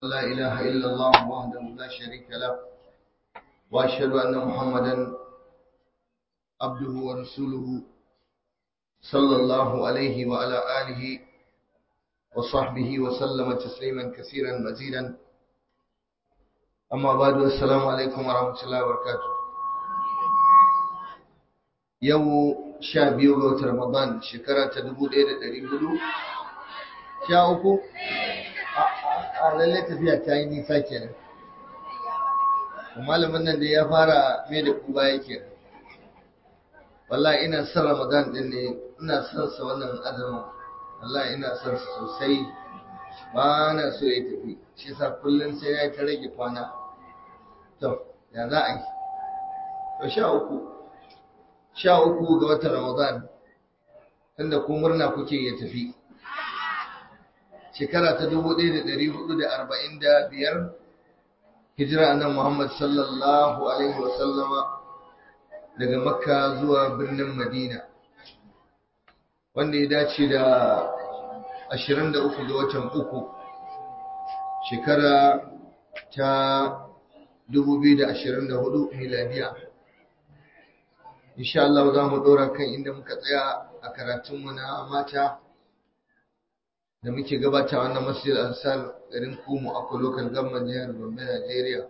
لا إله إلا الله وحده لا شريك له وأشهد أن محمدا عبده ورسوله صلى الله عليه وعلى آله وصحبه وسلم تسليما كثيرا مزيدا أما بعد السلام عليكم ورحمة الله وبركاته يوم شابيو غوت رمضان شكرا تدبو ليلة دريبلو شاوكو a lalle tafiya ta yi nisa kenan malamin nan da ya fara mai da kuba yake wallahi ina son ramadan din ne ina son sa wannan azumin wallahi ina son sa sosai ba na so ya tafi shi yasa kullum sai ya ta rage kwana to ya za a yi to sha uku sha uku ga watan ramadan tunda ku murna kuke ya tafi shekara ta dubu ɗaya da ɗari hudu da arba'in da biyar hijira annan Muhammad sallallahu alaihi wasallama daga makka zuwa birnin madina wanda ya dace da ashirin da uku ga watan uku shekara ta dubu biyu da ashirin da hudu miladiya insha Allah za mu ɗora kan inda muka tsaya a karatunmu na mata da muke gabata wannan masjid ansar garin kumu a local government jihar gombe najeriya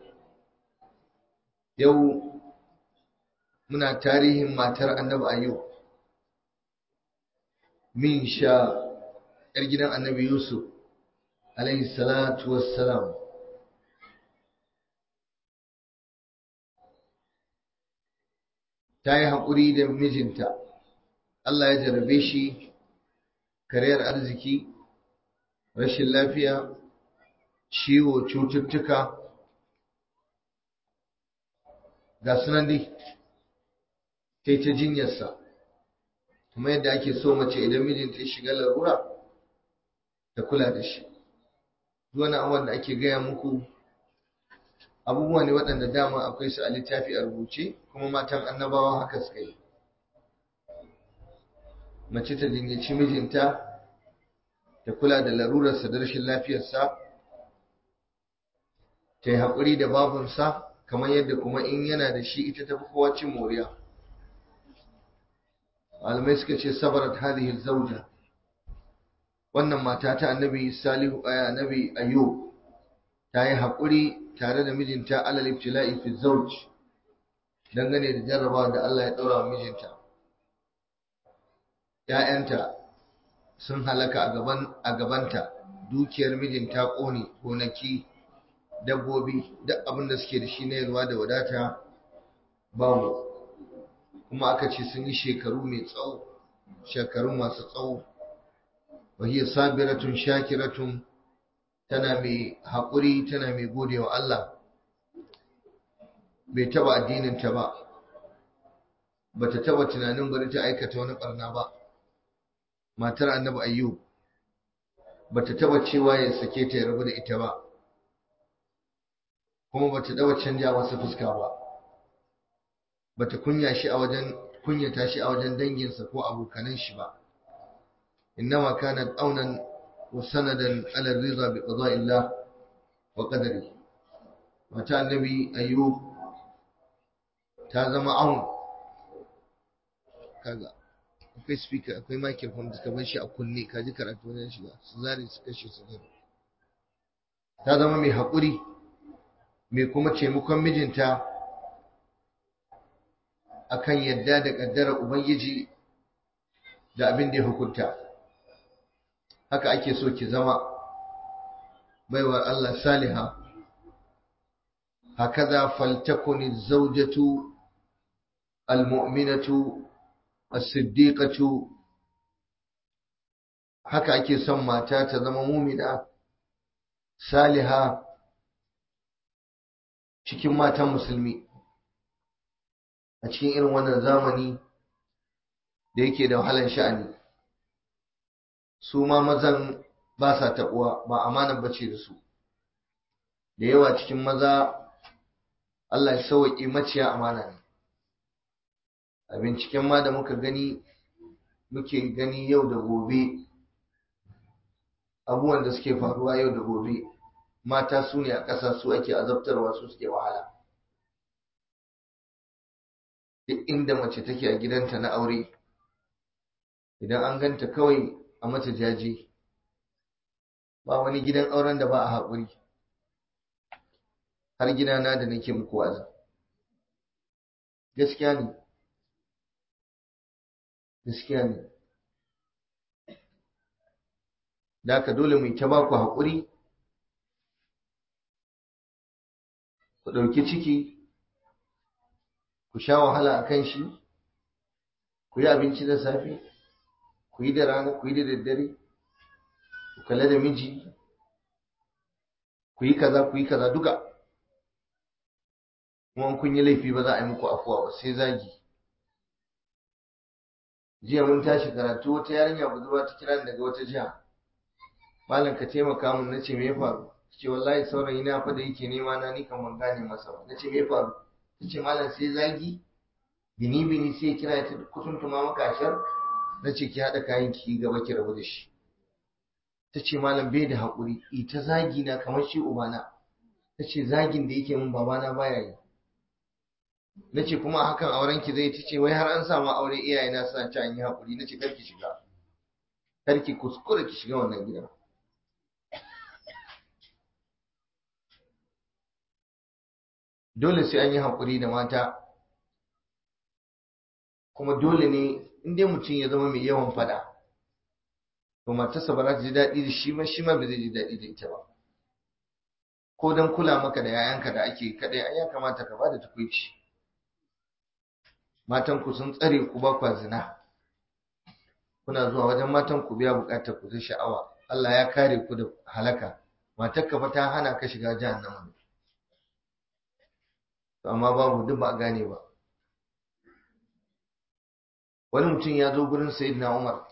yau muna tarihin matar annabi ayyub min sha yar gidan annabi yusuf alaihi salatu wassalam ta yi haƙuri da mijinta allah ya jarabe shi kariyar arziki rashin lafiya ciwo cututtuka ga sunan dai ta ta jinyarsa kuma yadda ake so mace idan mijinta ya shiga larura ta kula da shi wani abubuwan da ake gaya muku abubuwa ne waɗanda dama akwai su a littafi a rubuce kuma matan annabawa haka suka yi mace ta jinyaci mijinta ta kula da larurarsa da rashin lafiyarsa ta yi haƙuri da babunsa kamar yadda kuma in yana da shi ita tafi kowa cin moriya malamai suka ce sabarat hadhihi zauja wannan mata ta annabi salihu aya annabi ayyub ta yi haƙuri tare da mijinta alal ibtila'i fi zawj dangane da jarrabawa da Allah ya ɗaura wa mijinta ‘ya'yanta sun halaka a gabanta dukiyar mijin ta ƙone gonaki dabbobi duk abin da suke da shi na yalwa da wadata babu kuma aka ce sun yi shekaru mai tsawo shekaru masu tsawo wahiyar sabiratun shakiratun tana mai haƙuri tana mai gode wa Allah bai taba addininta ba bata taba tunanin bari ta aikata wani ɓarna ba matar annabi ayyub bata taba cewa ya sake ta ya rabu da ita ba kuma bata taba canja masa fuska ba bata kunya shi a wajen kunyata shi a wajen danginsa ko abokanan shi ba innama kanat aunan wa sanadan ala ridha bi qada'illah wa qadari mata annabi ayyub ta zama aun kaga akwai speaker akwai microphone da suka bar shi a kunne ka ji karatu wajen shiga su zare su kashe su zare ta zama mai haƙuri mai kuma taimakon mijinta akan yadda da ƙaddarar ubangiji da abin da ya hukunta haka ake so ki zama baiwar Allah saliha hakaza faltakuni zaujatu almu'minatu as-siddiqatu haka ake son mata ta zama mumina saliha cikin matan musulmi a cikin irin wannan zamani da yake da wahalar sha'ani su ma mazan ba sa taɓuwa ba amanar bace da su da yawa cikin maza Allah ya sauwaƙe maciya amana ne a binciken ma da muka gani muke gani yau da gobe abubuwan da suke faruwa yau da gobe mata su ne a ƙasa su ake azabtarwa su suke wahala duk inda mace take a gidanta na aure idan an ganta kawai a mata jaje ba wani gidan auren da ba a haƙuri har gidana da nake muku wazi gaskiya ne gaskiya ne da haka dole mu ta ba ku haƙuri ku ɗauki ciki ku sha wahala a kan shi ku yi abinci da safe ku yi da rana ku yi da daddare ku kalla da miji ku yi kaza ku yi kaza duka kuma kun yi laifi ba za a yi muku afuwa ba sai zagi jiya mun tashi karatu wata yarinya budurwa ta kira daga wata jiha malam ka taimaka mun nace me ya faru ce wallahi saurayi na fa da yake nema na ni kan ban gane masa ba nace me ya faru tace malam sai zagi bini bini sai kira ta kusuntuma maka ashar nace ki hada kayan ki gaba ki rabu da shi tace malam bai da hakuri ita zagi na kamar shi ubana tace zagin da yake min babana baya yi nace kuma hakan auren ki zai tace wai har an samu aure iyaye na suna ci an yi hakuri nace kar ki shiga kar ki kuskure ki shiga wannan gidan dole sai an yi haƙuri da mata kuma dole ne in dai mutum ya zama mai yawan fada to matarsa ba za ta ji daɗi da shi ma shi ma ba zai ji daɗi da ita ba ko don kula maka da yayanka da ake kaɗai ai ya kamata ka bada tukuici matan ku sun tsare ku ba kwa zina kuna zuwa wajen matan ku biya buƙatar ku ta sha'awa Allah ya kare ku da halaka matarka fa ta hana ka shiga jahannama ne amma babu duk ba a gane ba wani mutum ya zo gurin sayyidina umar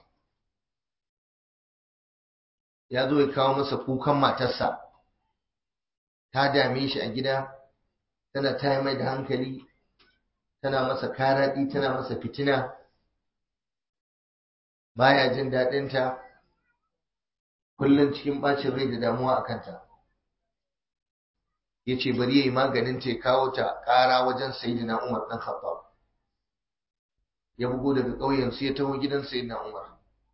ya zo ya kawo masa kukan matarsa ta dame shi a gida tana ta mai da hankali tana masa karaɗi tana masa fitina baya jin daɗinta kullum cikin ɓacin rai da damuwa a kanta ya ce bari ya yi maganin ta ya kawo ta ƙara wajen sayidina umar ɗan khattab ya bugo daga ƙauyen su ya taho gidan sayidina umar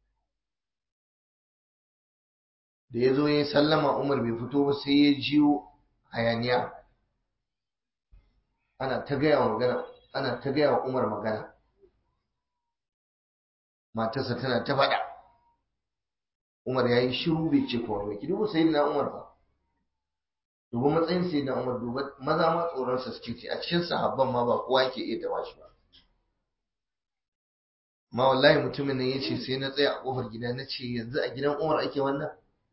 da ya zo ya sallama umar bai fito ba sai ya jiyo hayaniya ana ta gaya wa magana ana ta gaya wa umar magana matarsa tana ta faɗa umar ya yi shiru bai ce komai ki duba sayidina umar ba duba matsayin sai da Umar duba maza ma tsoron sa suke ce a cikin sahabban ma ba kowa yake iya taba shi ba ma wallahi mutumin nan yace sai na tsaya a kofar gida na ce yanzu a gidan Umar ake wannan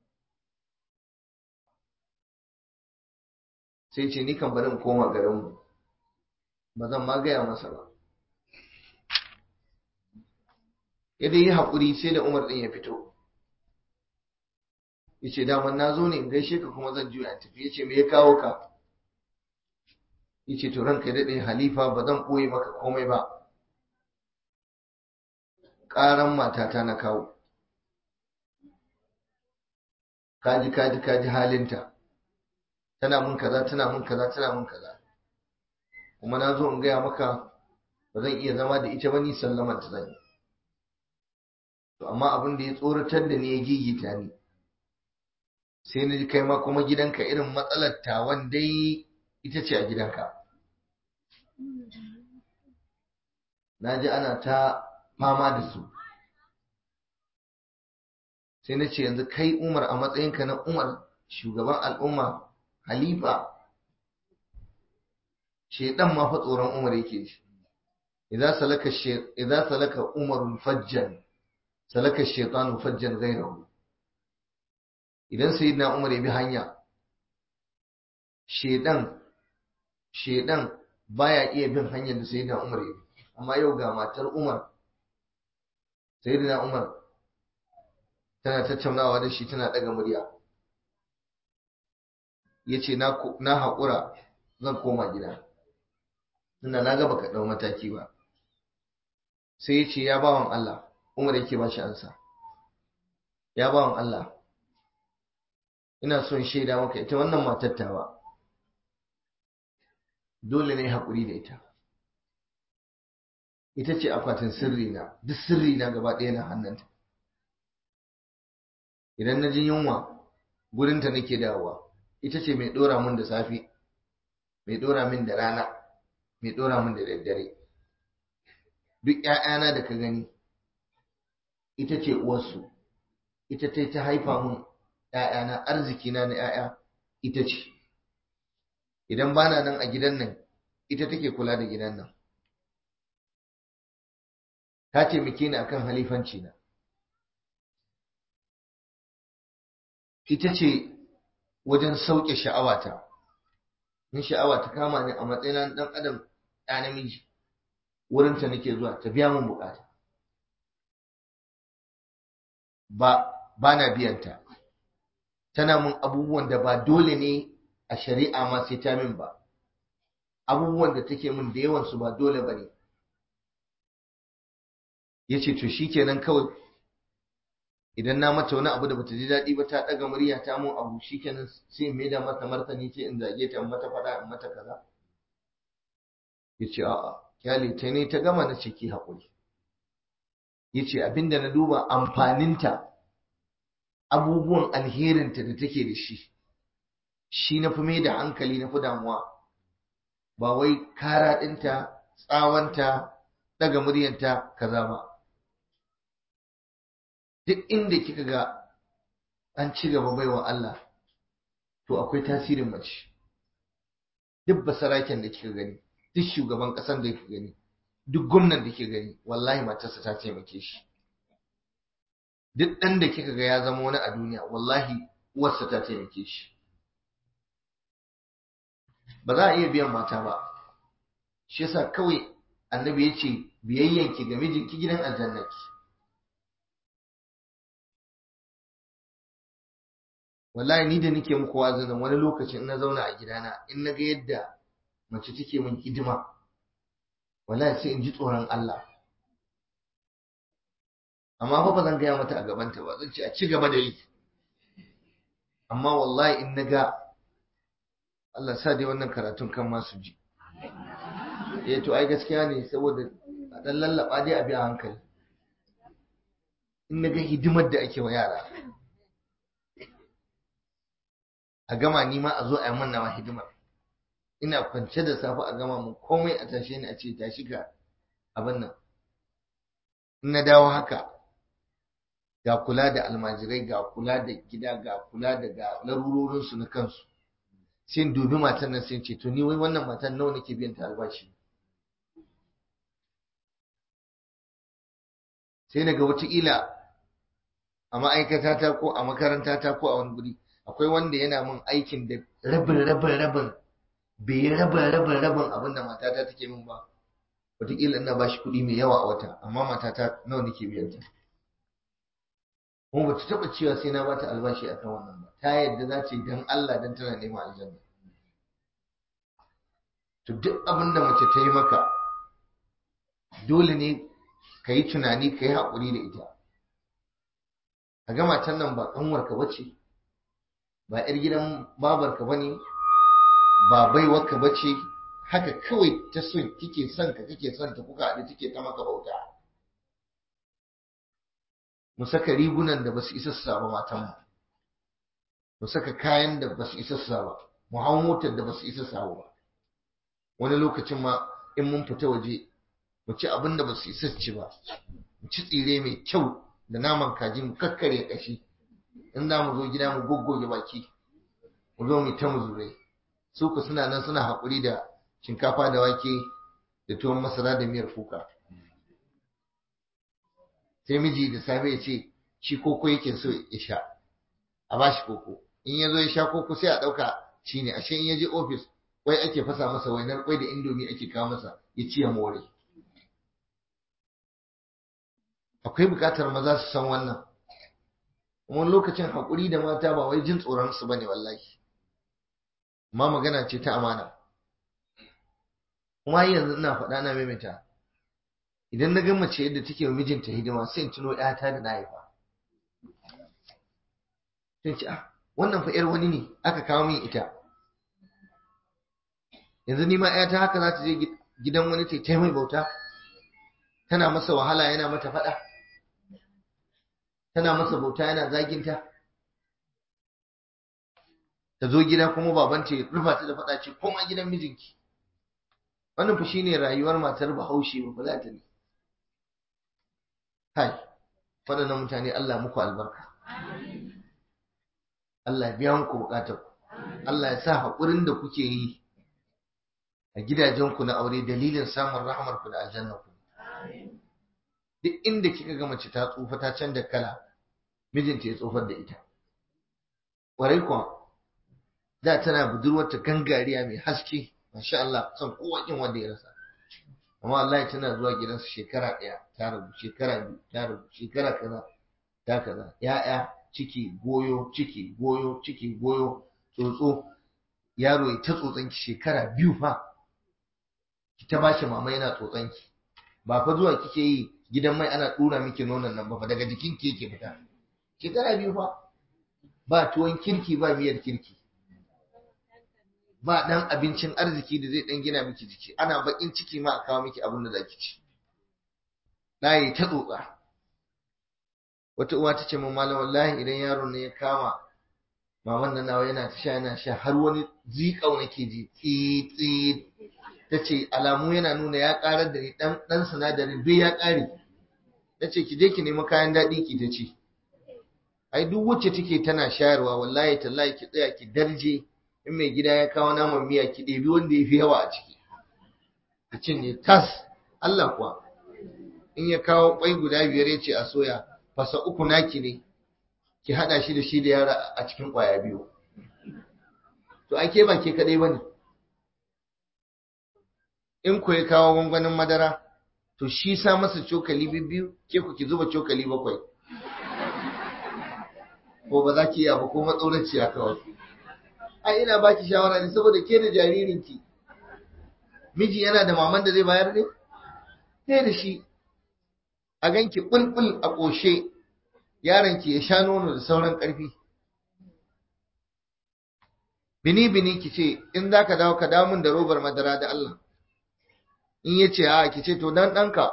sai ce ni kan bari in koma garin mu ba zan ma gaya masa ba ya dai yi haƙuri sai da Umar ɗin ya fito yace daman na zo ne in gaishe ka kuma zan juya tafi yace me ya kawo ka yace to ranka ya dade halifa ba zan koyi maka komai ba ƙaran matata na kawo kaji kaji kaji halinta tana mun kaza tana mun kaza tana mun kaza kuma na zo in gaya maka ba zan iya zama da ita ba ni sallamar ta zan yi to amma abin da ya tsoratar da ni ya gigita ni sai na ji kai ma kuma gidanka irin matsalar tawan dai ita ce a gidanka na ji ana ta fama da su sai na ce yanzu kai umar a matsayinka na umar shugaban al'umma halifa shaidan ma fa tsoron umar yake shi idza salaka idza salaka umarun fajjan salaka shaytanu fajjan ghayrahu idan sayyidina umar ya bi hanya shedan shedan baya iya bin hanyar da sayyidina umar ya bi amma yau ga matar umar sayyidina umar tana tattaunawa da shi tana daga murya yace na na haƙura zan koma gida ina na ga baka dau mataki ba sai yace ya bawan Allah umar yake ba shi ansa ya bawan Allah ina son shaida maka ita wannan matar tawa dole ne haƙuri da ita ita ce akwatin sirri na duk sirri na gaba ɗaya na hannunta idan na ji yunwa gurinta nake dawowa ita ce mai ɗora min da safe mai ɗora min da rana mai ɗora min da daddare duk ‘ya'yana da ka gani ita ce uwarsu ita ta ta haifa min ‘ya'yana arzikina na ‘ya'ya ita ce idan bana nan a gidan nan ita take kula da gidan nan ta taimake ni akan halifanci na ita ce wajen sauke sha'awata in sha'awa ta kama ni a matsayin dan adam ɗa namiji wurinta nake zuwa ta biya min bukata ba ba na biyanta tana mun abubuwan da ba dole ne a shari'a ma sai ta min ba abubuwan da take min da yawan su ba dole ba ne ya ce to shi kenan kawai idan na mata wani abu da bata ji daɗi ba ta ɗaga murya ta mun abu shi kenan sai in maida mata martani ce in zage ta in mata faɗa in mata kaza ya ce a'a kyale ta ne ta gama na ciki haƙuri ya ce abinda na duba amfaninta abubuwan alherinta da take da shi shi na fi mai da hankali na fi damuwa ba wai kara ɗinta tsawanta ɗaga muryanta kaza ba duk inda kika ga an ci gaba baiwa Allah to akwai tasirin mace duk basaraken da kika gani duk shugaban ƙasar da kika gani duk gwamnan da kika gani wallahi matarsa ta taimake shi duk ɗan da kika ga ya zama wani a duniya wallahi uwarsa ta taimake shi ba za a iya biyan mata ba shi yasa kawai annabi ya ce biyayyanki ga mijinki gidan aljannaki wallahi ni da nake muku wazinin wani lokacin in na zauna a gidana in na ga yadda mace take min hidima wallahi sai in ji tsoron Allah amma fa ba zan gaya mata a gabanta ba zan ce a ci gaba da yi amma wallahi in na ga Allah sa dai wannan karatun kan masu ji eh to ai gaskiya ne saboda a dan lallaba dai a bi a hankali in na ga hidimar da ake wa yara a gama ni ma a zo a yi manna hidimar ina kwance da safe a gama mun komai a tashe ni a ce tashi ka abin nan in na dawo haka ga kula da almajirai ga kula da gida ga kula da ga larurorinsu na kansu sai dubi matan nan sai ce to ni wai wannan matan nawa nake biyan ta albashi sai daga wataƙila a ma'aikatata ko a makarantata ko a wani guri akwai wanda yana min aikin da rabin rabin rabin bai yi rabin rabin rabin abin da matata take min ba wataƙila ina ba shi kuɗi mai yawa a wata amma matata nawa nake biyan ta kuma ba ta taɓa cewa sai na ba ta albashi akan wannan ba ta yadda za ta yi don Allah don tana neman aljanna to duk abin da mace ta yi maka dole ne ka yi tunani ka yi haƙuri da ita a ga matan nan ba ƙanwarka ba ce ba 'yar gidan babarka ba ne ba baiwarka ba ce haka kawai ta son kike son ka kike son ta kuka haɗu take ta maka bauta mu saka rigunan da basu isa su saba matan mu mu saka kayan da basu isa su saba mu hau motar da basu isa su hau ba wani lokacin ma in mun fita waje mu ci abin da basu isa su ci ba mu ci tsire mai kyau da naman kaji mu kakkare kashi in za mu zo gida mu goggoge baki mu zo mu ta muzurai su ku suna nan suna haƙuri da shinkafa da wake da tuwon masara da miyar kuka sai miji da safe ya ce shi koko yake so ya sha a ba shi koko in ya zo ya sha koko sai a ɗauka shi ne ashe in ya je ofis wai ake fasa masa wainar kwai da indomi ake kawo masa ya ci ya more akwai buƙatar maza su san wannan wani lokacin haƙuri da mata ba wai jin tsoron su bane wallahi amma magana ce ta amana kuma yanzu ina faɗa na maimaita idan na ga mace yadda take wa mijinta hidima sai in tuno ƴata da na haifa sai ce ah wannan fa yar wani ne aka kawo min ita yanzu ni ma ta haka za ta je gidan wani ta ta mai bauta tana masa wahala yana mata faɗa tana masa bauta yana zaginta ta zo gida kuma babanta ya rufa ta da faɗa ce koma gidan mijinki wannan fa shine rayuwar matar bahaushe ba za ta ne kai waɗannan mutane Allah muku albarka Allah ya biya muku bukatar Allah ya sa haƙurin da kuke yi a gidajenku na aure dalilin samun rahmar ku da aljanna ku duk inda kika ga mace ta tsufa ta canza kala mijinta ya tsofar da ita ƙwarai kuwa da tana budurwarta gangariya mai haske masha Allah son kowa kin wanda ya rasa amma wallahi tana zuwa gidansu shekara ɗaya ta rabu shekara biyu ta rabu shekara kaza ta kaza ya'ya ciki goyo ciki goyo ciki goyo tsotso yaro ya ta tsotsanki shekara biyu fa ki ta bashi mama yana tsotsanki ba fa zuwa kike yi gidan mai ana dura miki nonon nan ba fa daga jikin ki yake fita shekara biyu fa ba tuwon kirki ba miyar kirki ba dan abincin arziki da zai dan gina miki jiki ana bakin ciki ma a kawo miki abin da zaki ci ɗaya ta tsotsa wata uwa ta ce min malam wallahi idan yaron ne ya kama maman nan nawa yana ta sha yana sha har wani zikau nake ji tsit ta ce alamu yana nuna ya karar da ni dan dan sinadarin duk ya kare ta ce ki je ki nemi kayan daɗi ki ta ci ai duk wacce take tana shayarwa wallahi tallahi ki tsaya ki darje in mai gida ya kawo naman miya ki ɗebi wanda ya fi yawa a ciki ki cinye tas Allah kuwa in ya kawo kwai guda biyar ya ce a soya fasa uku naki ne ki hada shi da shi da yara a cikin kwaya biyu to ake ba ke kadai bane in ku ya kawo gwangwanin madara to shi sa masa cokali biyu ke ku ki zuba cokali bakwai ko ba za ki iya ba ko matsoraci a kawai ai ina baki shawara ne saboda ke da jaririnki miji yana da maman da zai bayar ne sai da shi a ganki bulbul a ƙoshe yaronki ya sha nono da sauran ƙarfi bini bini ki ce in za ka dawo ka damun da robar madara da Allah in ya ce a ki ce to dan ɗanka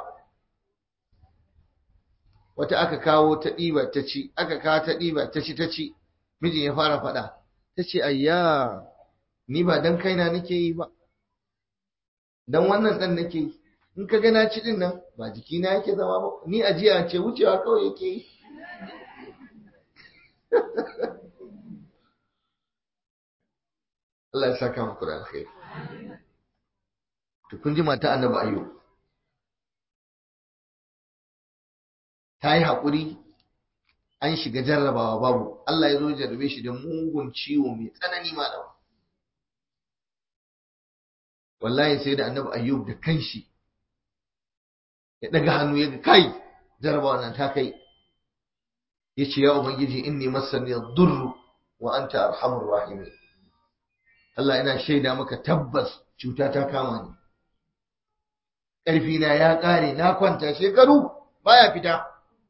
wata aka kawo ta ɗiba ta ci aka kawo ta ɗiba ta ci ta ci mijin ya fara faɗa ta ce ayya ni ba dan kaina nake yi ba dan wannan ɗan nake yi in ka gana ci din nan ba jikina yake zama ba ni ajiya ce wucewa kawai yake yi Allah ya saka muku da alkhairi to kun ji mata annabi ayyub ta yi haƙuri an shiga jarrabawa babu Allah ya zo jarrabe shi da mugun ciwo mai tsanani malama wallahi sai da annabi ayyub da kanshi ya daga hannu ya ga kai jarabawa nan ta kai ya ce ya ubangiji inni masani durru wa anta arhamur rahimin Allah ina shaida maka tabbas cuta ta kama ni ƙarfi na ya ƙare na kwanta shekaru baya fita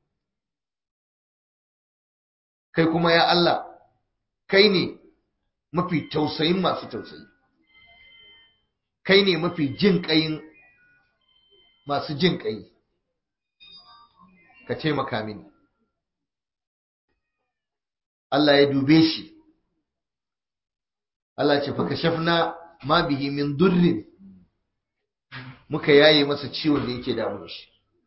kai kuma ya Allah kai ne mafi tausayin masu tausayi kai ne mafi jin ƙayin masu jin ƙai ka taimaka mini Allah ya dube shi Allah ce fa kashafna ma bihi min durrin muka yaye masa ciwon da yake damun shi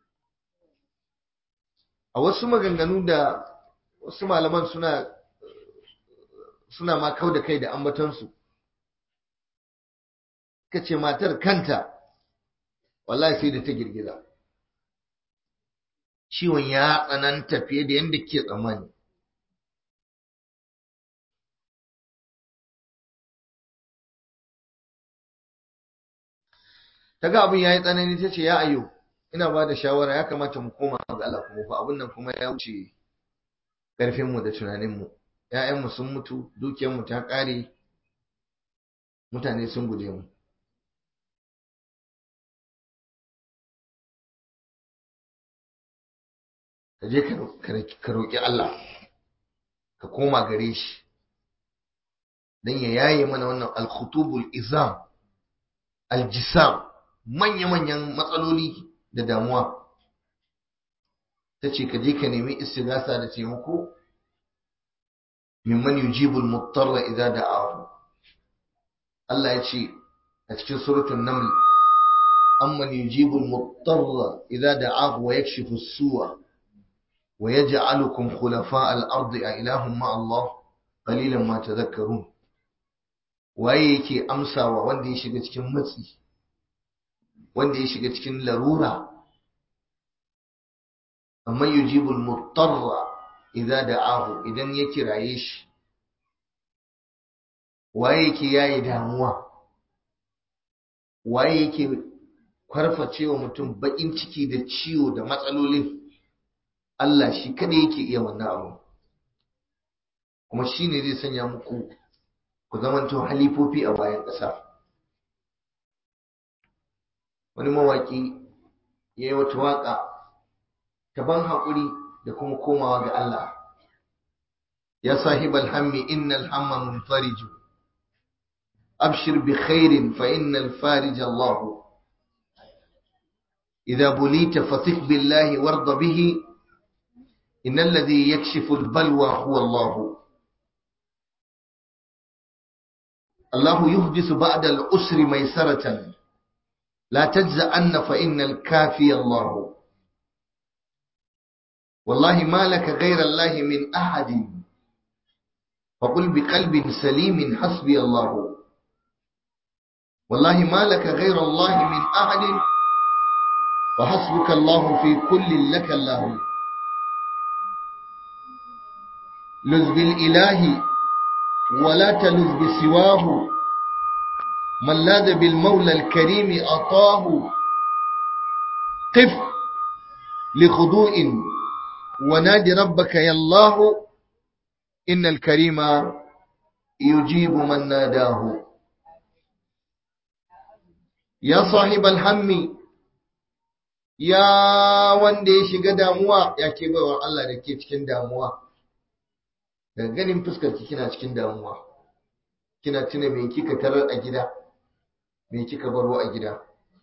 a wasu maganganu da wasu malaman suna suna ma kau da kai da ambatonsu ka ce matar kanta wallahi sai da ta girgiza ciwon ya tsananta fiye da yadda ke tsammani ta ga abin ya yi tsanani ta ce ya ayyo ina ba da shawara ya kamata mu koma ga Allah kuma fa abin nan kuma ya wuce ƙarfinmu da tunaninmu ‘ya'yanmu sun mutu dukiyarmu ta ƙare mutane sun guje mu ka je ka roƙi Allah ka koma gare shi dan ya yaye mana wannan al-khutubul izam al-jisam manya-manyan matsaloli da damuwa tace ka je ka nemi istighatha da taimako mimman yujibul muttarra idza da'ahu Allah ya ce a cikin suratul naml amman yujibul muttarra idza da'ahu wa yakshifu as-su'a wa yaj'alukum khulafa' al-ardi a ilahum ma Allah qalilan ma tadhakkarun waye yake amsawa wanda ya shiga cikin matsi wanda ya shiga cikin larura amma yujibul muttarra idza da'ahu idan ya kiraye shi waye yake yayi damuwa waye yake kwarfacewa mutum bakin ciki da ciwo da matsalolin Allah shi kada yake iya wannan abu kuma shine zai sanya muku ku zamanto halifofi a bayan ƙasa wani mawaki ya yi wata waƙa ta ban haƙuri da kuma komawa ga Allah ya sahibal hammi innal hamma munfariju abshir bi khairin fa innal farij Allah idza bulita fathik billahi warda bihi innal ladhi yakshifu al balwa huwa Allah الله يحدث بعد الأسر ميسرة لا تجزأن فإن الكافي الله والله ما لك غير الله من أحد فقل بقلب سليم حسبي الله والله ما لك غير الله من أحد فحسبك الله في كل لك الله لذ بالإله ولا تلذ بسواه من لاذ بالمولى الكريم أطاه قف لخضوع ونادي ربك يا الله إن الكريم يجيب من ناداه يا صاحب الهم يا wanda ya shiga damuwa ya ke baiwar Allah da ke cikin damuwa daga ganin fuskar ki kina cikin damuwa kina tuna me kika tarar a gida me kika baro a gida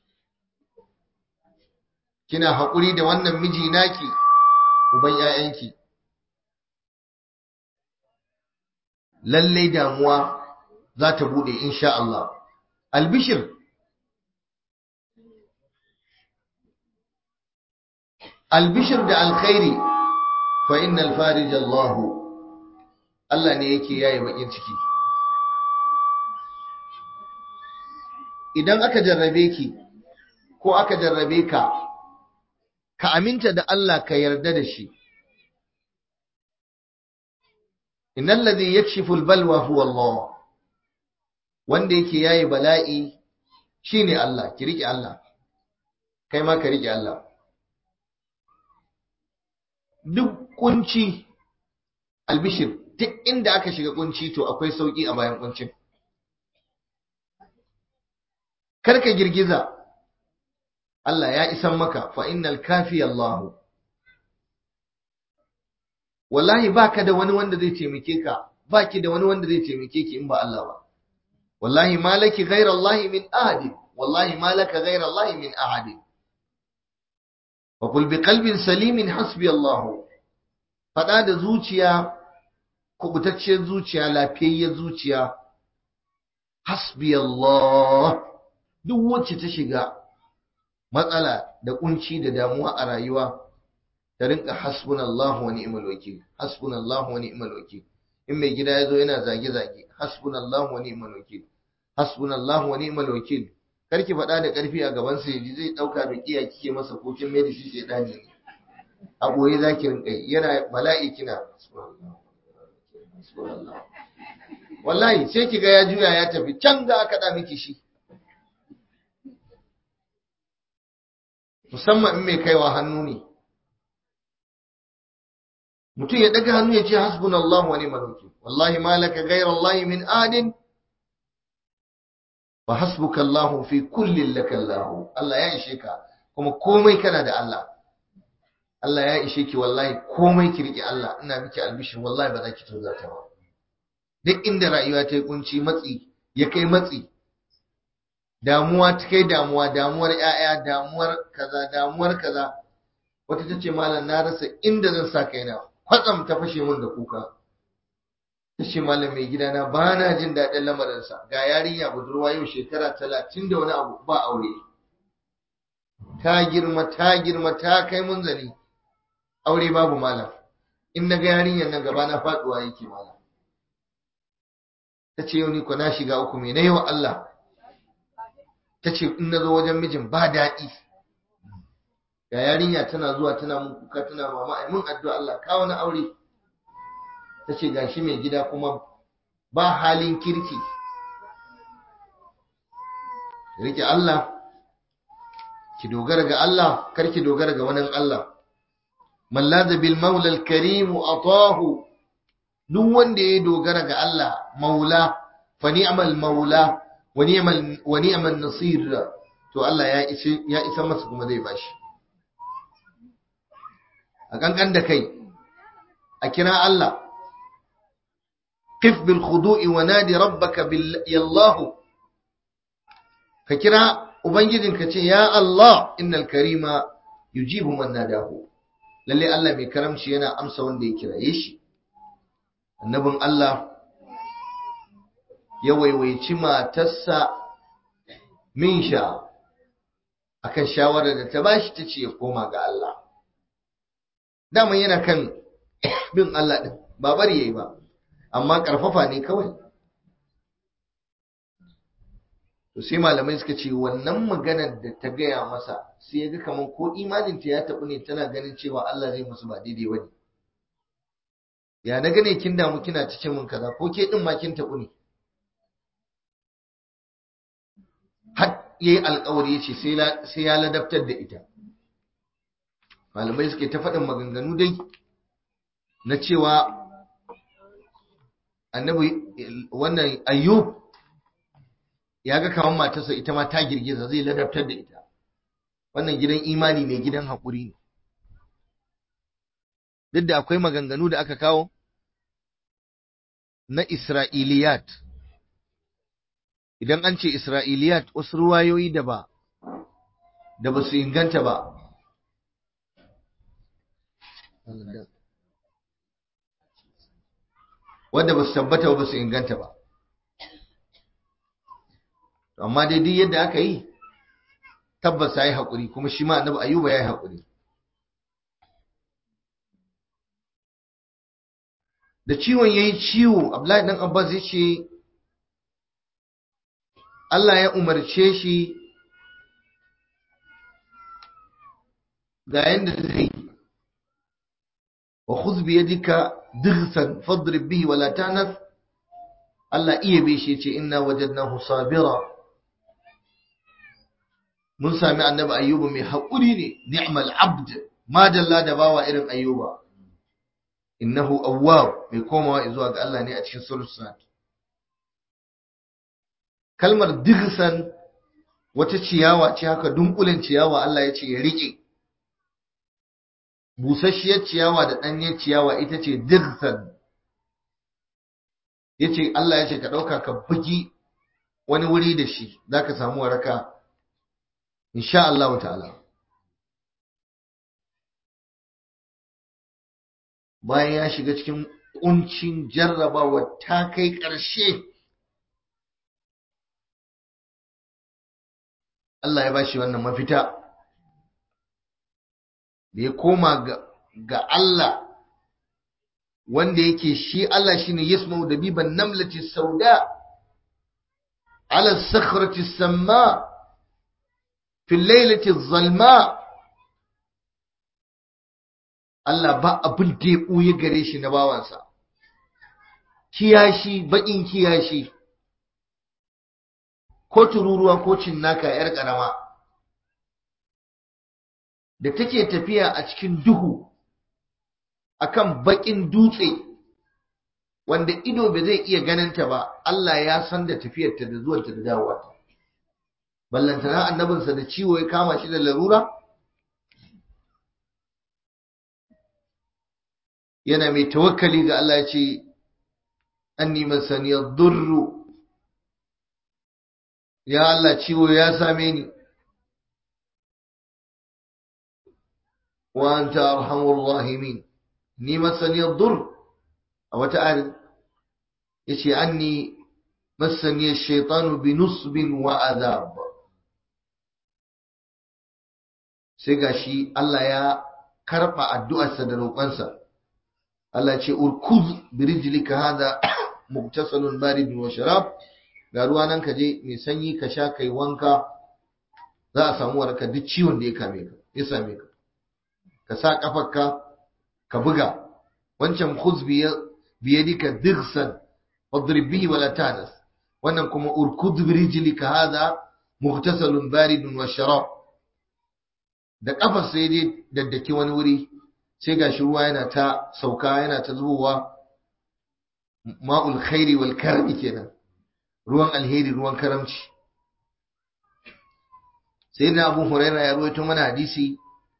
kina haƙuri da wannan miji naki uban ƴaƴanki lallai damuwa za ta bude insha Allah albishir albishir da alkhairi fa innal farij Allah Allah ne yake yaye bakin ciki idan aka jarrabe ki ko aka jarrabe ka ka aminta da Allah ka yarda da shi innal ladhi yakshifu albalwa huwa Allah wanda yake yayi bala'i shine Allah ki rike Allah kai ma ka rike Allah duk kunci albishir duk inda aka shiga kunci to akwai sauki a bayan kuncin karka girgiza Allah ya isan maka fa innal kafi Allah wallahi baka da wani wanda zai taimake ka baki da wani wanda zai taimake ki in ba Allah ba wallahi malaki ghayra Allah min ahad wallahi malaka ghayra Allah min ahad wa qul bi qalbin salimin hasbi Allah fada da zuciya kubutacciyar zuciya lafiyayyar zuciya hasbi Allah duk wacce ta shiga matsala da kunci da damuwa a rayuwa ta rinka hasbunallahu wa ni'mal wakil hasbunallahu wa ni'mal wakil in mai gida yazo yana zage zage hasbunallahu wa ni'mal wakil hasbunallahu wa ni'mal wakil karki faɗa da ƙarfi a gaban sa yaji zai dauka da kiya kike masa ko kin mai da shi shedani ne a boye zaki rinka yana bala'i kina wallahi sai kiga ya juya ya tafi can ga aka da miki shi musamman in mai kaiwa hannu ne mutum ya daga hannu ya ce hasbunallahu wa ni'mal wakil wallahi ma laka ghayra Allah min adin wa hasbuka Allah fi kulli laka Allah Allah ya ishe ka kuma komai kana da Allah Allah ya ishe ki wallahi komai ki rike Allah ina miki albishir wallahi ba za ki tozata ba duk inda rayuwa ta yi kunci matsi ya kai matsi damuwa ta kai damuwa damuwar 'ya'ya damuwar kaza damuwar kaza wata ta ce malam na rasa inda zan sa kaina kwatsam ta fashe min da kuka ta ce malam mai gidana ba na jin daɗin lamarinsa ga yarinya budurwa yau shekara talatin da wani abu ba aure ta girma ta girma ta kai munzali aure babu malam in na ga yarinyar nan gaba na faɗuwa yake malam ta ce yau ni ko na shiga uku mai na yawa Allah ta ce in na zo wajen mijin ba daɗi ga yarinya tana zuwa tana mun kuka tana mama ai mun addu'a Allah kawo na aure ta ce gashi mai gida kuma ba halin kirki rike Allah ki dogara ga Allah kar ki dogara ga wani Allah man laza bil maula al karim atahu duk wanda ya dogara ga Allah maula fa ni'mal maula wa ni'mal wa ni'mal nasir to Allah ya isa ya isa masa kuma zai bashi a kankan da kai a kira Allah قف بالخضوع ونادي ربك بال الله ككرا ubangijin ka ce ya Allah innal karima yujibu man nadahu lalle Allah mai karamci yana amsa wanda ya kiraye shi annabin Allah ya waiwaici matarsa min sha akan shawarar da ta bashi ta ce ya koma ga Allah daman yana kan bin Allah din ba bari yayi ba amma karfafa ne kawai to sai malamai suka ce wannan maganar da ta gaya masa sai ya ga kamar ko imaninta ya taɓu ne tana ganin cewa Allah zai musu ba daidai wani ya na gane kin damu kina cikin mun kaza ko ke din ma kin taɓu ne har yayi alƙawari yace sai sai ya ladabtar da ita malamai suke ta faɗin maganganu dai na cewa annabi wannan ayyub ya ga kamar matarsa ita ma ta girgiza zai ladabtar da ita wannan gidan imani ne gidan haƙuri ne duk da akwai maganganu da aka kawo na isra'iliyat idan an ce isra'iliyat wasu ruwayoyi da ba da ba su inganta ba wanda ba su tabbata ba su inganta ba amma dai duk yadda aka yi tabbas ya yi haƙuri kuma shi ma annabi ayuba ya yi haƙuri da ciwon ya yi ciwo abdullahi ɗan abbas ya ce Allah ya umarce shi ga yadda zai wa khudh bi yadika dighsan fadrib bihi wala tanas Allah iya bai shi ce inna wajadnahu sabira mun sami annabi ayyuba mai haƙuri ne ni'mal abd ma dalla da bawa irin ayyuba innahu awwab mai komawa zuwa ga Allah ne a cikin surat kalmar digsan wata ciyawa ce haka dunkulen ciyawa Allah ya ce ya rike busasshiyar ciyawa da ɗanyar ciyawa ita ce digsan yace Allah ya ce ka ɗauka ka bugi wani wuri da shi zaka samu waraka insha Allah ta'ala bayan ya shiga cikin kuncin jarrabawa ta kai ƙarshe Allah ya bashi wannan mafita da ya koma ga Allah wanda yake shi Allah shine yasma'u dabiban namlati sauda ala sakhrati samma في الليلة الظلماء Allah ba abin da ya ɓuya gare shi na bawansa, kiyashi, baƙin kiyashi, ko tururuwa ko cinnaka ‘yar ƙarama, da take tafiya a cikin duhu akan baƙin dutse, wanda ido ba zai iya ganinta ba, Allah ya san da tafiyarta da zuwanta da dawowa. ballantana annabinsa da ciwo ya kama shi da larura yana mai tawakkali ga Allah ya ce anni masani ad-durr ya Allah ciwo ya same ni wa anta arhamur rahimin ni masani ad-durr a wata ayar yace anni masani ash-shaytanu bi nusbin wa adhab sai gashi Allah ya karba addu'arsa da roƙonsa Allah ce urkuz bi rijlika hada muktasalun baridun wa sharab ga ruwa nan ka je mai sanyi ka sha kai wanka za a samu waraka duk ciwon da ya kame ka ya same ka ka sa kafarka ka buga wancan khuz bi biyadika dirsan wadrib bihi wala tanas wannan kuma urkud bi rijlika hada muktasalun baridun wa sharab da kafar sai dai daddaki wani wuri sai gashi ruwa yana ta sauka yana ta zubowa ma'ul khairi wal karami kenan ruwan alheri ruwan karamci sai na abu huraira ya ruwaito mana hadisi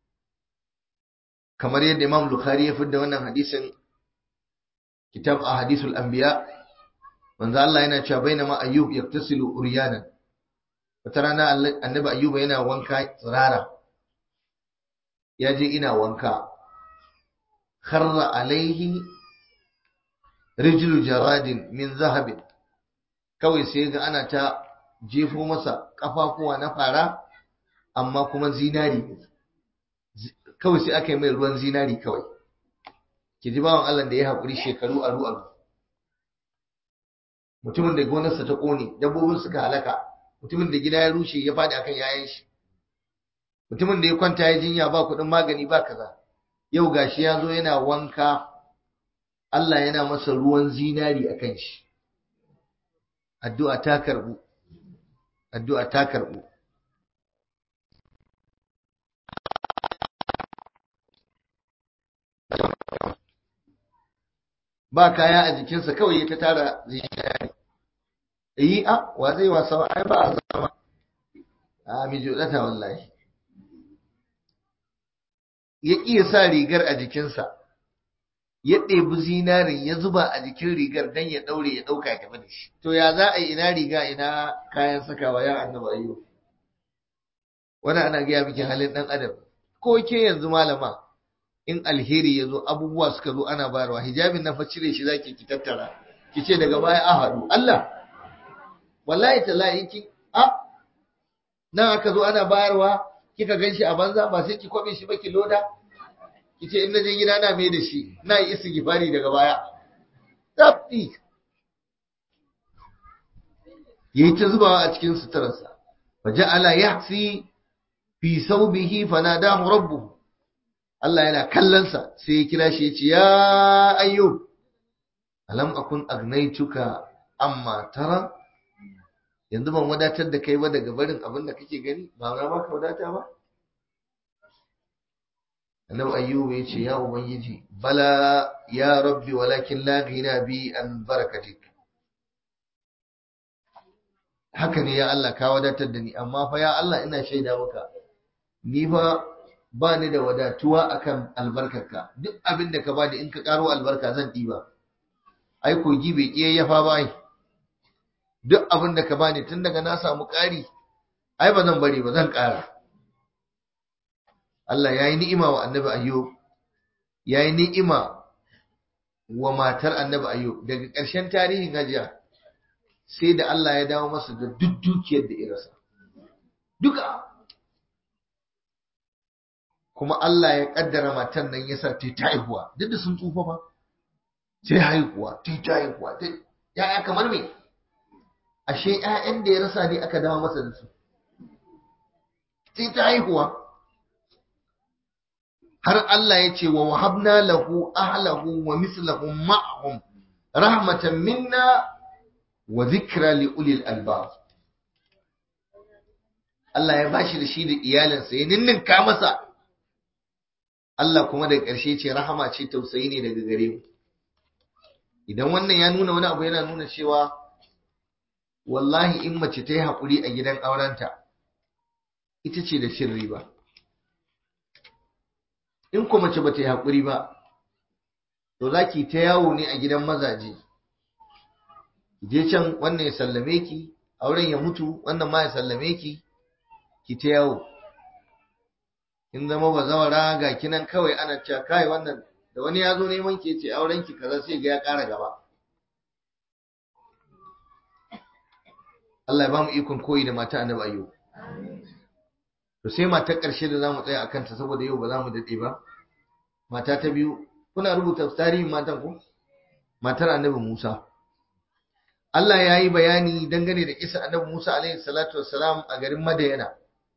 kamar yadda imam bukhari ya fidda wannan hadisin kitab a hadisul anbiya manzo Allah yana cewa bainama ayyub yaktasilu uryanan wata rana annabi ayyuba yana wanka tsirara ya je ina wanka kharra alaihi rijlu jaradin min zahabin kawai sai ga ana ta jefo masa kafafuwa na fara amma kuma zinari kawai sai aka yi mai ruwan zinari kawai ki ji bawan Allah da ya haƙuri shekaru aru aru mutumin da gonarsa ta ƙone dabbobin suka halaka mutumin da gida ya rushe ya faɗi akan yayan shi mutumin da ya kwanta ya jinya ba kuɗin magani ba kaza yau gashi ya zo yana wanka Allah yana masa ruwan zinari a kan shi addu'a ta karɓu addu'a ta karɓu ba kaya a jikinsa kawai ya ta tara zinari yi a wa zai wasa ai ba a zama a mi jodata wallahi ya iya sa rigar a jikinsa ya ɗebi zinarin ya zuba a jikin rigar don ya ɗaure ya ɗauka ya tafi da shi to ya za a yi ina riga ina kayan sakawa ya annaba ayyo wani ana gaya miki halin ɗan adam ko ke yanzu malama in alheri ya zo abubuwa suka zo ana bayarwa hijabin na fa cire shi zaki ki tattara ki ce daga baya a haɗu Allah wallahi tallahi ki a nan aka zo ana bayarwa kika ganshi a banza ba sai ki kwabe shi ba ki loda ki ce in naje gida na mai da shi na yi istighfari daga baya tabbi yayi ta zubawa a cikin suturarsa faja'ala yahsi fi saubihi fanadahu rabbuhu Allah yana kallonsa sai ya kira shi ya ce ya ayyub alam akun agnaituka amma tara yanzu ban wadatar da kai ba daga barin abin da kake gani ba na baka wadata ba annabi ayyub ya ce ya ubangiji bala ya rabbi walakin la ghina bi an barakatik haka ne ya Allah ka wadatar da ni amma fa ya Allah ina shaida maka ni fa ba ni da wadatuwa akan albarkarka duk abin da ka bani in ka karo albarka zan ɗiba ai kogi bai ƙiye ya fa bai duk abin da ka bani tun daga na samu ƙari ai ba zan bari ba zan ƙara Allah ya yi ni'ima wa annabi ayyub ya yi ni'ima wa matar annabi ayyub daga ƙarshen tarihin hajiya sai da Allah ya dawo masa da duk dukiyar da irasa duka kuma Allah ya kaddara matan nan yasa ta ta haihuwa duk da sun tsufa ba sai haihuwa ta ta haihuwa ta yaya kamar me ashe ƴaƴan da ya rasa ne aka dawo masa da su sai ta haihuwa har Allah ya ce wa wahabna lahu ahlahu wa mislahum ma'ahum rahmatan minna wa zikra li ulil albab Allah ya bashi da shi da iyalinsa ya ninninka masa Allah kuma da ƙarshe ce rahama ce tausayi ne daga gare mu idan wannan ya nuna wani abu yana nuna cewa wallahi in mace ta yi haƙuri a gidan aurenta ita ce da cin riba in ko mace ba ta yi haƙuri ba to za ki ta yawo ne a gidan mazaje je can wannan ya sallame ki auren ya mutu wannan ma ya sallame ki ki ta yawo in zama bazawara ga kinan kawai ana cewa kai wannan da wani ya zo neman ki ce auren ki kaza sai ga ya ƙara gaba Allah ya ba mu ikon koyi da mata annabi ayyub to sai matar ƙarshe da zamu tsaya akan ta saboda yau ba za mu dade ba mata ta biyu kuna rubuta tarihin matan ku matar annabi Musa Allah ya yi bayani dangane da kisa annabi Musa alaihi salatu wassalam a garin Madayana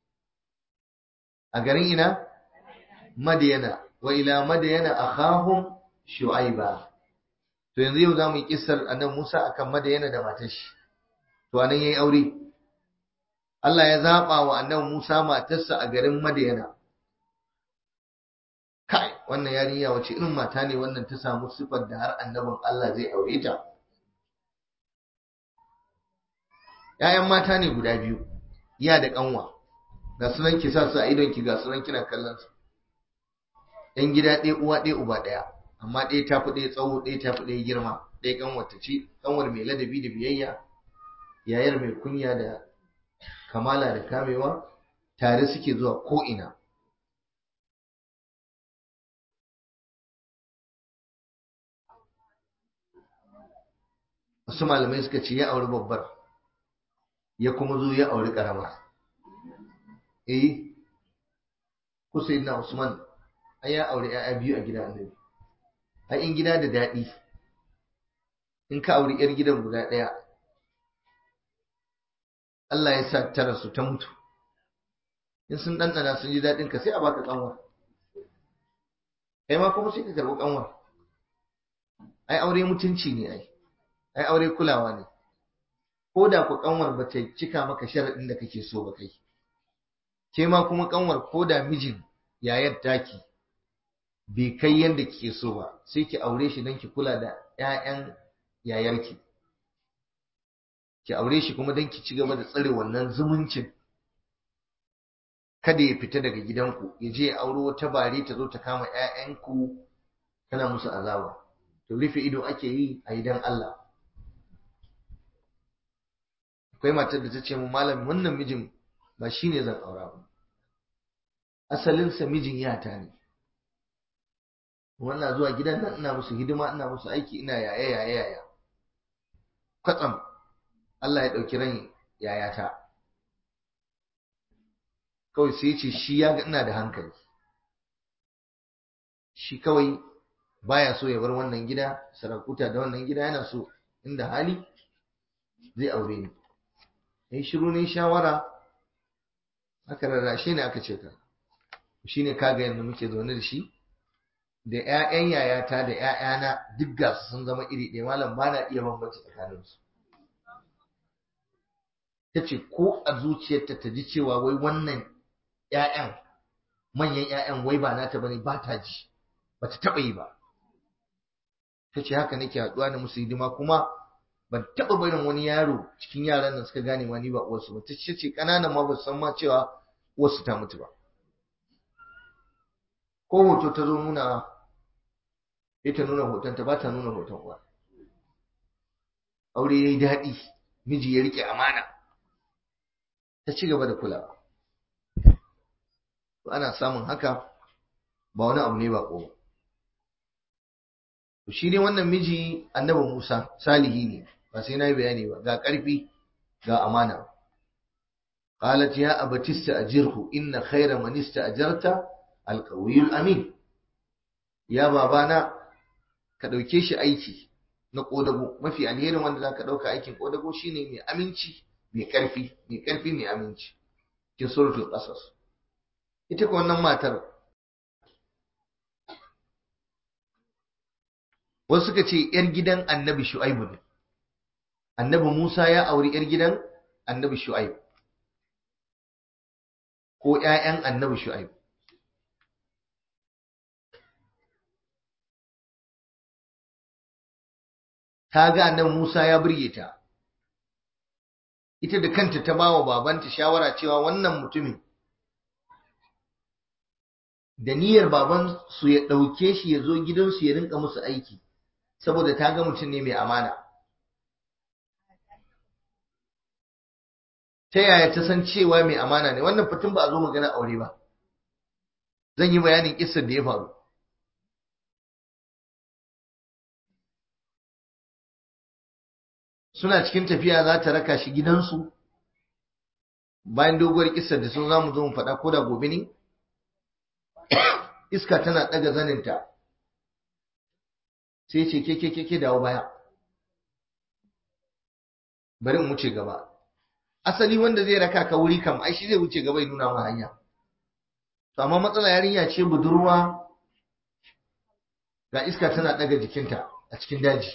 a garin ina Madayana wa ila Madayana akhahum Shu'aiba to yanzu yau zamu yi kissar annabi Musa akan Madayana da matar shi to anan yayi aure Allah ya zaba wa annabi Musa matarsa a garin Madayana kai wannan yarinya wace irin mata ne wannan ta samu sifar da har annabin Allah zai aure ta ‘Ya'yan mata ne guda biyu, ya da ƙanwa, ga sunan ki sa su a idonki ga sunan kina kallon su. ‘Yan gida ɗaya uwa ɗaya uba ɗaya, amma ɗaya ta fi ɗaya tsawo ɗaya ta fi ɗaya girma, ɗaya ƙanwar ta ce, ƙanwar mai ladabi da biyayya, yayar mai kunya da kamala da kamewa, tare suke zuwa ko'ina. Wasu malamai suka ce ya auri babbar, ya kuma zo ya auri karama eh Hussein na Usman ai ya auri ƴaƴa biyu a gidan Annabi ai in gida da daɗi in ka auri ƴar gidan guda ɗaya Allah ya sa tara su ta mutu in sun ɗanɗana sun ji daɗin ka sai a baka kanwa kai ma kuma sai ka karɓi kanwa ai aure mutunci ne ai ai aure kulawa ne ko da ku kanwar ba ta cika maka sharaɗin da kake so ba kai ke ma kuma kanwar ko da mijin yayar taki bai kai yadda kike so ba sai ki aure shi don ki kula da 'ya'yan yayarki ki aure shi kuma don ki ci gaba da tsare wannan zumuncin kada ya fita daga gidanku ya je ya auro wata bare ta zo ta kama 'ya'yanku tana musu azaba to rufe ido ake yi a idan Allah akwai matar da ta ce mu malam wannan mijin ba shi ne zan aura ba asalinsa mijin yata ne wannan zuwa gidan nan ina musu hidima ina musu aiki ina yaya yaya yaya kwatsam Allah ya ɗauki ran yayata kawai sai ce shi ya ga ina da hankali shi kawai baya so ya bar wannan gida sarakuta da wannan gida yana so inda hali zai aure ni yi shiru ne shawara aka rarrashe ne aka ce ka shi ne kaga yadda muke zaune da shi da 'ya'yan yayata da 'ya'yana duk ga su sun zama iri ɗaya malam ba na iya bambanci tsakaninsu ta ce ko a zuciyarta ta ji cewa wai wannan 'ya'yan manyan 'ya'yan wai ba nata bane ba ta ji ba ta taɓa yi ba ta ce haka nake haɗuwa da musu hidima kuma ban taɓa barin wani yaro cikin yaran nan suka gane ma ni ba uwarsu ba ta ce ƙananan ma ba san ma cewa uwarsu ta mutu ba ko hoto ta zo nuna ita nuna hotonta ba ta nuna hoton uwa aure ya yi daɗi miji ya riƙe amana ta ci gaba da kulawa ana samun haka ba wani abu ne ba ko ba shi ne wannan miji annabi Musa salihi ne ba sai na yi bayani ba ga ƙarfi ga amana qalat ya abati ista'jirhu inna khayra man ista'jarta alqawiyul amin ya babana ka dauke shi aiki na kodago mafi alherin wanda zaka dauka aikin kodago shine mai aminci mai ƙarfi mai ƙarfi mai aminci cikin suratul qasas ita ko wannan matar wasu suka ce ‘yar gidan annabi shu'aibu ne annabi musa ya auri ‘yar gidan annabi shu'aibu ko ‘ya'yan annabi shu'aibu ta ga annabi musa ya burge ta ita da kanta ta ba wa babanta shawara cewa wannan mutumin da niyyar baban su ya ɗauke shi ya zo gidansu ya rinka musu aiki saboda ta ga mutum ne mai amana ta yaya ta san cewa mai amana ne wannan fitin ba a zo magana aure ba zan yi bayanin kissar da ya faru suna cikin tafiya za ta raka shi gidansu bayan doguwar kissar da sun zamu zo mu faɗa ko da gobe ne iska tana ɗaga zaninta sai ce ke ke ke dawo baya bari in wuce gaba asali wanda zai raka ka wuri kam ai shi zai wuce gaba ya nuna ma hanya to amma matsala yarinya ce budurwa ga iska tana ɗaga jikinta a cikin daji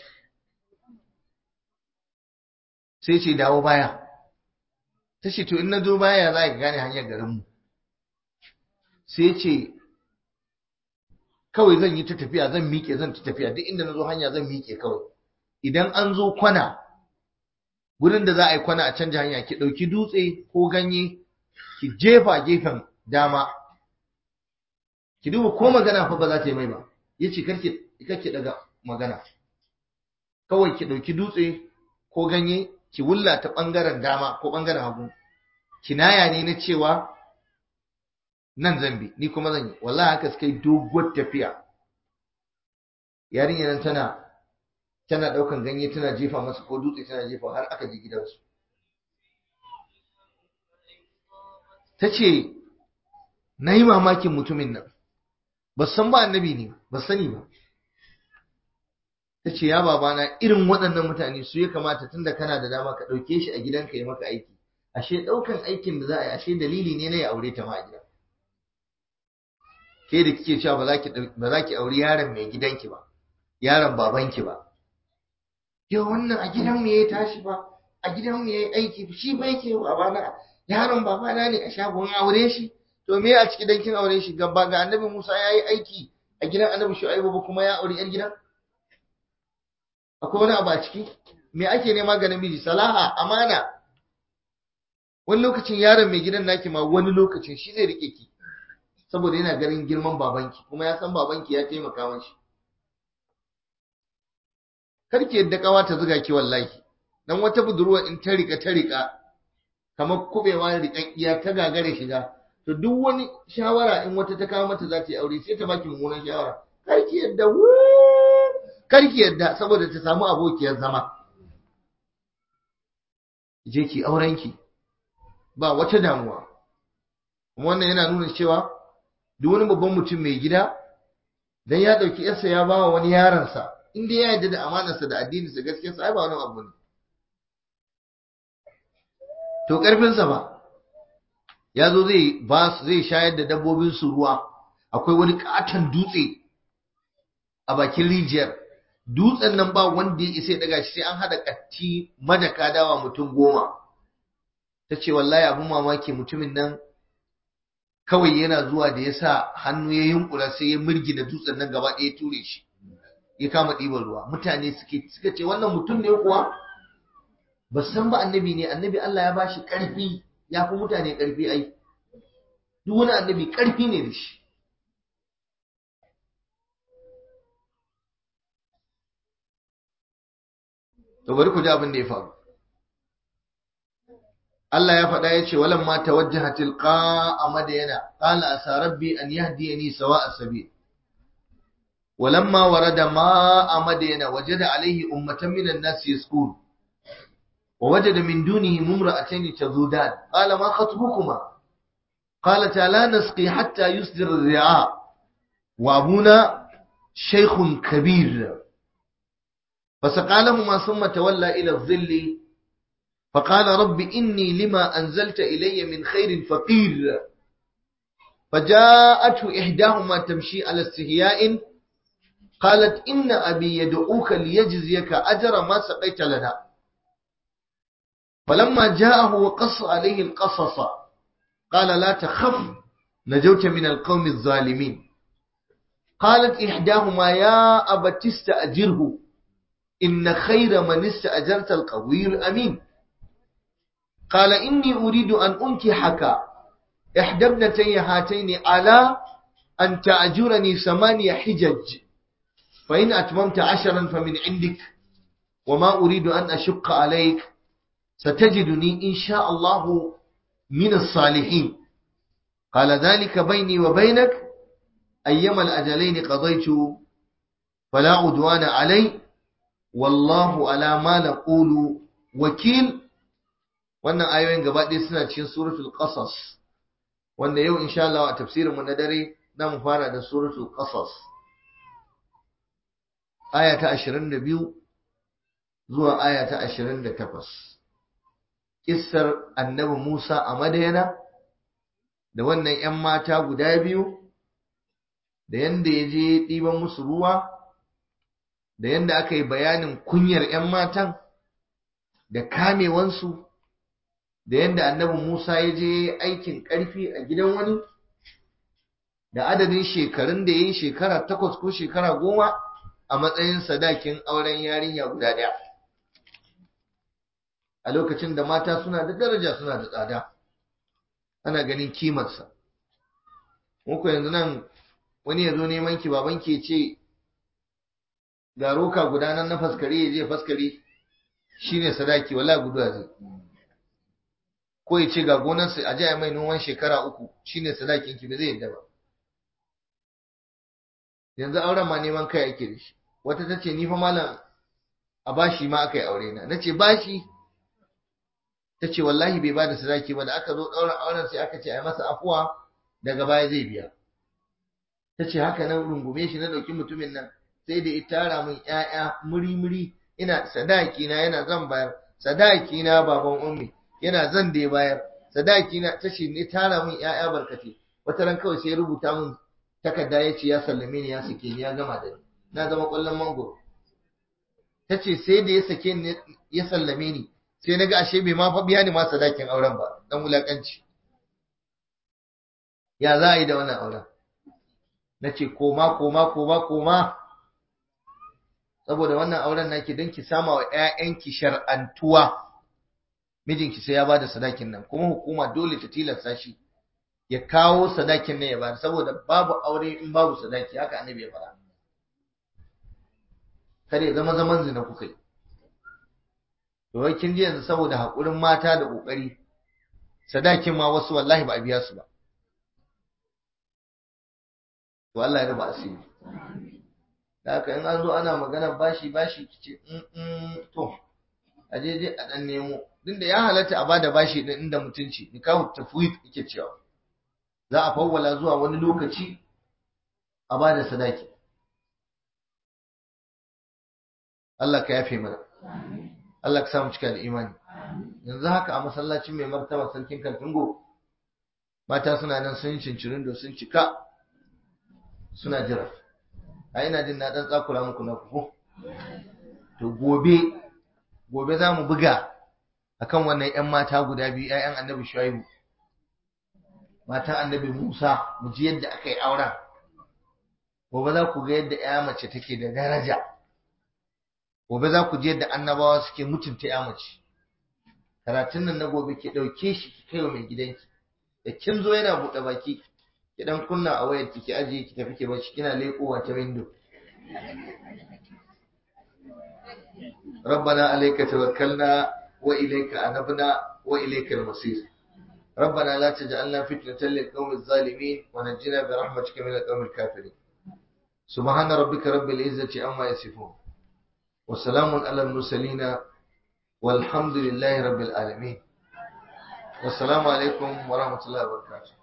sai ce dawo baya ta ce to in na zo baya za ka gane hanyar garinmu sai ce kawai zan yi ta tafiya zan miƙe zan ta tafiya duk inda na zo hanya zan miƙe kawai idan an zo kwana gurin da za a yi kwana a canja hanya ki ɗauki dutse ko ganye ki jefa gefen dama ki duba ko magana fa ba za ta yi mai ba ya ce karki daga magana kawai ki ɗauki dutse ko ganye ki wulla ta ɓangaren dama ko ɓangaren hagu kinaya ne na cewa nan zan bi ni kuma zan yi wallahi haka suka yi doguwar tafiya yarinya nan tana tana daukan ganye tana jefa masa ko dutse tana jefa har aka je gidansu ta ce na yi mamakin mutumin nan ba san ba annabi ne ba sani ba ta ce ya babana irin waɗannan mutane su ya kamata tunda kana da dama ka ɗauke shi a gidanka ya maka aiki ashe ɗaukan aikin da za a yi ashe dalili ne na ya aure ta ma a gida ke da kike cewa ba za ki auri yaron mai gidanki ba yaron babanki ba yau wannan a gidanmu ya tashi ba a gidanmu ya yi aiki shi ba yake babana yaron babana ne a shagon aure shi to me a ciki dan kin aure shi gaba ga annabi Musa ya yi aiki a gidan annabi Shu'aibu ba kuma ya aure yar gidan akwai wani abu a ciki me ake nema ga namiji salaha amana wani lokacin yaron mai gidan naki ma wani lokacin shi zai rike ki saboda yana ganin girman babanki kuma ya san babanki ya taimaka mashi karki yadda kawa ta zuga ki wallahi dan wata budurwa in ta rika ta rika kamar kubewa rikan iya ta gagare shiga to duk wani shawara in wata ta kawo mata za ta yi aure sai ta baki mummunan shawara karki yadda karki yadda saboda ta samu abokiyar zama je ki aurenki ba wata damuwa wannan yana nuna cewa duk wani babban mutum mai gida dan ya dauki yarsa ya bawa wani yaransa in dai ya yarda da amanarsa da addininsa gaskiyarsa ai ba wani abu ne to karfinsa ba ya zo zai ba zai shayar da dabbobin su ruwa akwai wani katon dutse a bakin rijiyar dutsen nan ba wanda ya isa ya daga shi sai an hada katti madaka dawa mutum goma ta ce wallahi abin mamaki mutumin nan kawai yana zuwa da ya sa hannu ya yunkura sai ya mirgina dutsen nan gaba ɗaya ture shi ya kama ɗiban ruwa mutane suke suka ce wannan mutum ne kuwa ba san ba annabi ne annabi Allah ya bashi ƙarfi ya fi mutane ƙarfi ai duk wani annabi ƙarfi ne da shi to bari ku ji abin da ya faru Allah ya faɗa ya ce walan ma tawajjaha tilqa madyana qala asa rabbi an yahdiyani sawa'a sabil ولما ورد ماء مدين وجد عليه أمة من الناس يسكون ووجد من دونه ممرأتين تذودان قال ما خطبكما قالتا لا نسقي حتى يصدر الرعاء وأبونا شيخ كبير فسقى لهما ثم تولى إلى الظل فقال رب إني لما أنزلت إلي من خير فقير فجاءته إحداهما تمشي على استهياء قالت إن أبي يدعوك ليجزيك أجر ما سقيت لنا فلما جاءه وقص عليه القصص قال لا تخف نجوت من القوم الظالمين قالت إحداهما يا أبت استأجره إن خير من استأجرت القوي الأمين قال إني أريد أن أنكحك إحدى ابنتي هاتين على أن تأجرني ثمانية حجج فإن أتممت عشرا فمن عندك وما أريد أن أشق عليك satajiduni insha Allah min as-salihin qala dhalika bayni wa baynak ayyama al-ajalayn qadaytu fala udwana alay wallahu ala ma naqulu wakil wannan ayoyin gaba ɗaya suna cikin suratul qasas wanda yau insha Allah a tafsirin mu na dare zamu fara da suratul qasas aya ta 22 zuwa aya ta 28 kissar annabi Musa a Madayana da wannan ƴan mata guda biyu da yanda ya je ɗiban musu ruwa da yanda aka yi bayanin kunyar ƴan matan da kamewansu da yanda annabi Musa ya je aikin ƙarfi a gidan wani da adadin shekarun da ya yi shekara takwas ko shekara goma a matsayin sadakin auren yarinya guda ɗaya a lokacin da mata suna da daraja suna da tsada ana ganin kimarsa muku yanzu nan wani ya zo neman ki baban ke ce ga roka guda nan na faskare ya je faskare shine sadaki wala guduwa zai ko ya ce ga gonarsa a jaya mai noman shekara uku shine sadakin ki ba zai yadda ba yanzu auren ma neman kai ake da shi wata ta ce ni fa malam a bashi ma aka yi aure na na ce bashi ta ce wallahi bai bada sadaki ba da aka zo ɗaurin auren sai aka ce a masa afuwa daga baya zai biya ta ce haka nan rungume shi na ɗauki mutumin nan sai da ya tara min ƴaƴa muri-muri ina sadaki na yana zan bayar sadaki na baban ummi yana zan da bayar sadaki na ta ce ne tara min ƴaƴa barkate wata ran kawai sai ya rubuta min takarda ya ce ya sallame ni ya sake ni ya gama da ni na zama ƙwallon mangoro ta ce sai da ya sake ni ya sallame ni sai na ga ashe bai ma fa biya ni ma sadakin auren ba dan wulakanci ya za a yi da wannan auren na ce koma koma koma koma saboda wannan auren naki don ki sama wa 'ya'yanki shar'antuwa mijinki sai ya bada sadakin nan kuma hukuma dole ta tilasta shi ya kawo sadakin nan ya bada saboda babu aure in babu sadaki haka annabi ya fara kare ya zama zaman zina kuka yi to wai kin ji yanzu saboda hakurin mata da kokari sadakin ma wasu wallahi ba a biya su ba to Allah ya raba asiri da haka in an zo ana magana bashi bashi kice in to a je je a dan nemo din da ya halatta a bada bashi din inda mutunci nikahu tafwid yake cewa za a fawwala zuwa wani lokaci a bada sadaki Allah ka yafe mana Allah ka samu cika da imani yanzu haka a masallacin mai martaba sarkin Kaltungo mata suna nan sun cincirin da sun cika suna jira a ina jin na dan tsakura muku na kuku to gobe gobe za mu buga akan wannan ƴan mata guda biyu ƴaƴan annabi Shuaibu matan annabi Musa mu ji yadda aka yi auren gobe za ku ga yadda ƴa mace take da daraja gobe za ku ji yadda annabawa suke mutunta ƴa mace karatun nan na gobe ke ɗauke shi ki kai wa mai gidanki da kin zo yana buɗe baki ki dan kunna a wayar ki ki ajiye ki tafi ki bacci kina leƙowa ta window ربنا عليك توكلنا وإليك أنبنا وإليك المصير ربنا لا تجعلنا فتنة للقوم الظالمين ونجنا برحمتك من القوم الكافرين سبحان ربك رب العزة عما يصفون وسلام على المرسلين والحمد لله رب العالمين والسلام عليكم ورحمة الله وبركاته